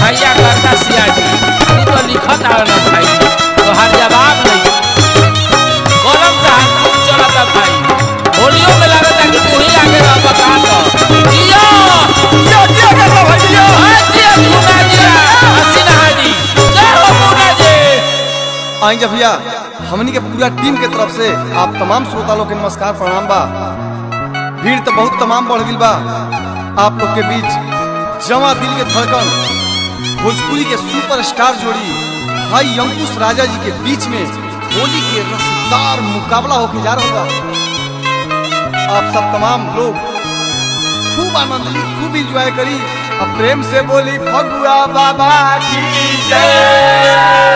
भैया करता सिया जी तू तो लिखत आवे ना भाई तो हर जवाब नहीं कलम का खूब चलता भाई होलियो में लगता कि तू ही आगे रह बता तो जियो क्या क्या करता भाई जियो हां जियो मुना जिया हसीना हाजी जय हो मुना जी आएंगे भैया हमनी के पूरा टीम के तरफ से आप तमाम श्रोता लोग के नमस्कार प्रणाम बा भीड़ तो बहुत तमाम बढ़ गई बा आप लोग के बीच जमा दिल के धड़कन भोजपुरी के सुपरस्टार जोड़ी भाई अंकुश राजा जी के बीच में होली के रसदार मुकाबला होके जा रहा बा आप सब तमाम लोग खूब आनंद ली खूब इंजॉय करी अब प्रेम से बोली फगुआ बाबा की जय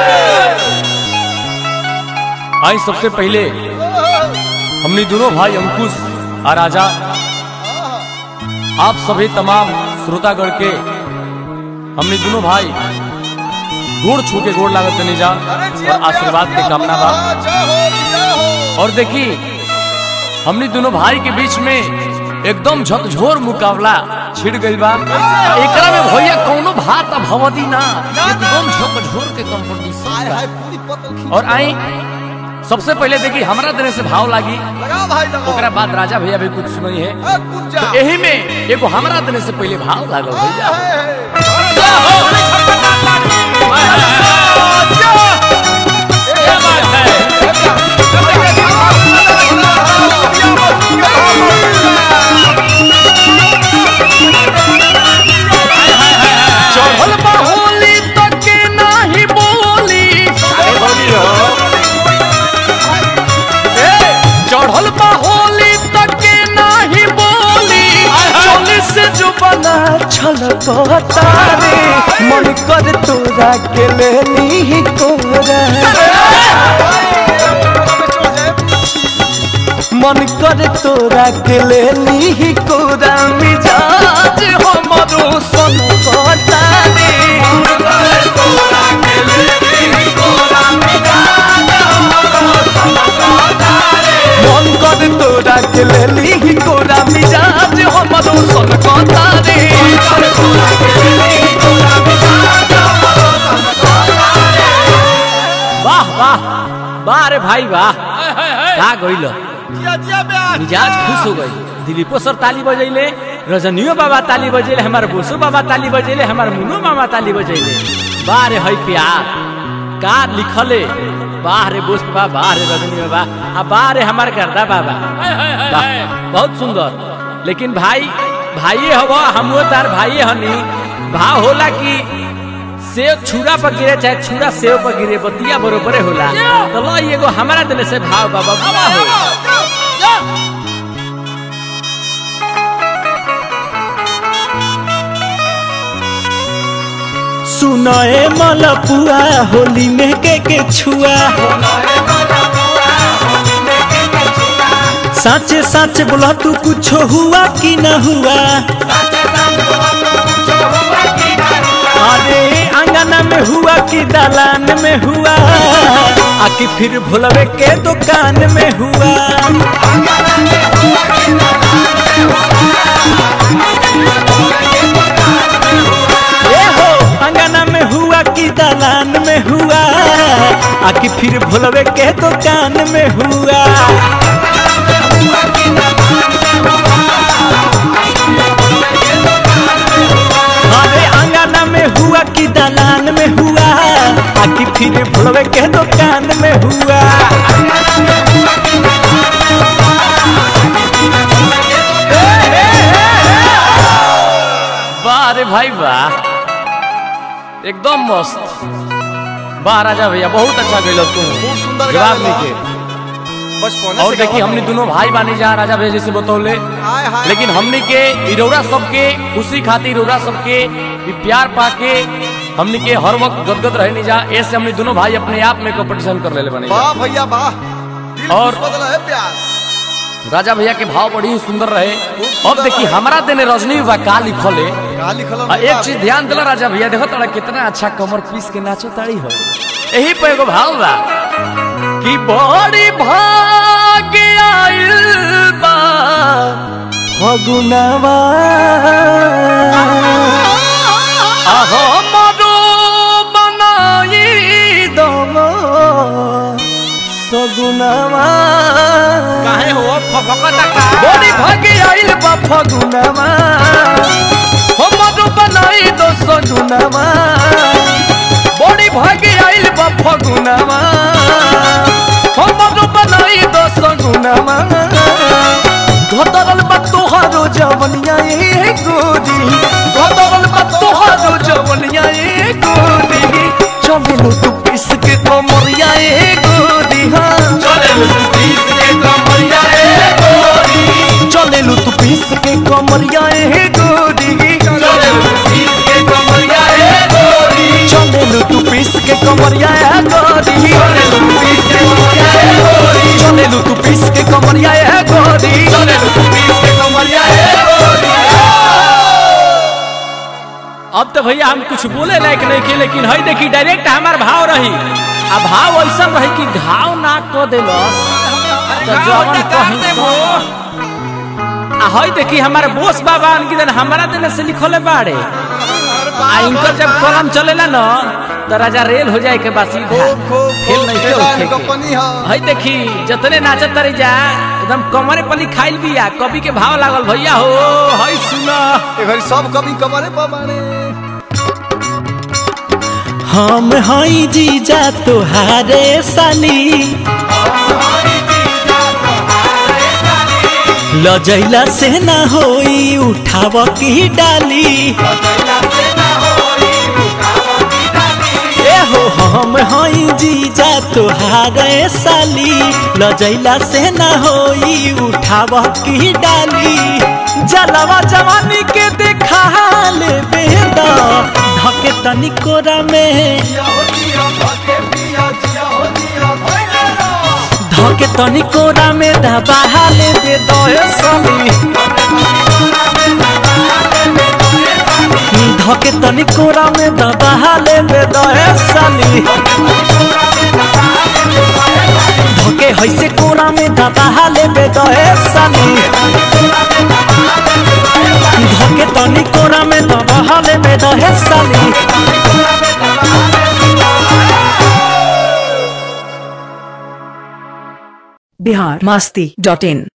आई सबसे पहले हमने दोनों भाई अंकुश और राजा आप सभी तमाम श्रोतागण के हमने दोनों भाई गोड़ छू के गोड़ लागत नहीं जा और आशीर्वाद के कामना बा और देखी हमने दोनों भाई के बीच में एकदम झकझोर मुकाबला छिड़ गई बा एकरा में भैया कौनो भात आ भवदी ना एकदम झकझोर के कंपटीशन बा और आई सबसे पहले देखी हमरा देने से भाव लागी ओकरा बाद राजा भैया भी कुछ सुनई है तो यही में एगो हमरा देने से पहले भाव लागल भैया क्या बात है चढ़ल बा होली तक के नाही बोली ए, चढ़ल बा होली तक के नाही बोली चोली से जो बना छलकता रे मन कर तोरा के लेनी कोरा मन कर तोरा के लेनी कोरा मिजाज हमरो सन कहता रे मन कर तोरा के लेनी कोरा मिजाज हमरो सन कहता रे वाह वाह वाह रे भाई वाह का गइल मिजाज खुश हो गई दिलीपो सर ताली बजैले रजनियो बाबा ताली बजैले हमार बोसो बाबा ताली बजैले हमार मुनो मामा ताली बजैले वाह रे है प्यार का लिखले वाह रे बोस बाबा वाह रे रजनी बाबा आ वाह रे हमार गर्दा बाबा वाह, बहुत सुंदर लेकिन भाई भाइये हवा हमो तार भाइये हनी भाव होला कि सेव छुरा पर गिरे चाहे छुरा सेव पर गिरे बतिया बरोबरे होला तो लो एगो हमारा दिल से भाव बाबा बाबा हो सुनाए मलपुआ होली में के के छुआ साचे साचे बोला तू कुछ हुआ कि न हुआ अरे अंगना में हुआ कि दलान में हुआ आके फिर भोलवे के दुकान में हुआ ए हो अंगना में हुआ कि दलान में हुआ आके फिर भोलवे के दुकान में हुआ अरे अंगना में हुआ कि दलान में हुआ आके फिर भोलवे के दुकान में हुआ वाह रे भाई वाह एकदम मस्त वाह राजा भैया बहुत अच्छा गइल तू खूब सुंदर जवाब गाना लिखे बचपन और देखिए हमने दोनों भाई बानी जा राजा भैया जैसे बतौले हाय हाय लेकिन हमने के इरौरा सबके खुशी खातिर इरौरा सबके भी प्यार पाके हमने के हर वक्त गदगद रहे नहीं जा ऐसे हमने दोनों भाई अपने आप में कंपटीशन कर ले बने जा। वाह भैया वाह दिल और- खुश बदला है प्यार राजा भैया के भाव बड़ी ही सुंदर रहे सुंदर अब देखिए रहे। हमारा देने रजनी बा का लिखले का लिखल आ, एक चीज ध्यान दिला राजा भैया देखो तोरा कितना अच्छा कमर पीस के नाचो ताड़ी हो यही पे एगो भाव बा कि बड़ी भाग आइल बा फगुनवा आहो मरु फगुनावा बड़ी भागे आइल बा फगुनावा हमरो बनाई दस गुनावा घटरल बा तोहारो जवनिया ए गोरी घटरल बा तोहारो जवनिया ए गोरी चले लो तू पिस के कमरिया ए गोरी हाँ चले लो तू पिस के कमरिया ए गोरी चले लो तू पिस के कमरिया ए गोरी चले लो तू पिस के कमरिया ए गोरी चले लो तू पिस के कमरिया ए गोरी चले लो तू पिस के कमरिया ए गोरी चले लो तू पिस के कमरिया ए गोरी चले लो तू पिस के कमरिया ए गोरी अब तो भैया हम कुछ बोले लायक नहीं के लेकिन हई देखी डायरेक्ट हमार भाव रही आ भाव ऐसा रही कि घाव ना को देलस तो जवन कहीं तो आ हई देखी हमारे बोस बाबा उनकी दिन हमारा दिन से लिखले बाड़े आ इनकर जब कलम चलेला न तो राजा रेल हो जाए के बस सीधा खूब खूब खेल खूब नहीं खेला है खेल कंपनी है हई देखी जतने नाचत तारी जा एकदम कमरे पली खाइल बिया कवि के भाव लागल भैया हो हई सुना ए घड़ी सब कभी कमरे पर बाड़े हम हई जीजा तोहारे साली लजैला से ना होई उठाव की डाली ए हो हम हई जीजा तोहारे साली लजैला से ना होई उठाव की डाली जलवा जवानी के देखा ले बेदा धके तनी कोरा में धके तनी कोरा में दबा ले दे दो समी धके तनी कोरा में दबा ले दे दो समी धके हैसे कोरा में दबा ले दे दो समी धके तनी कोरा में दबा ले दे दो समी बिहार मस्ती डॉट इन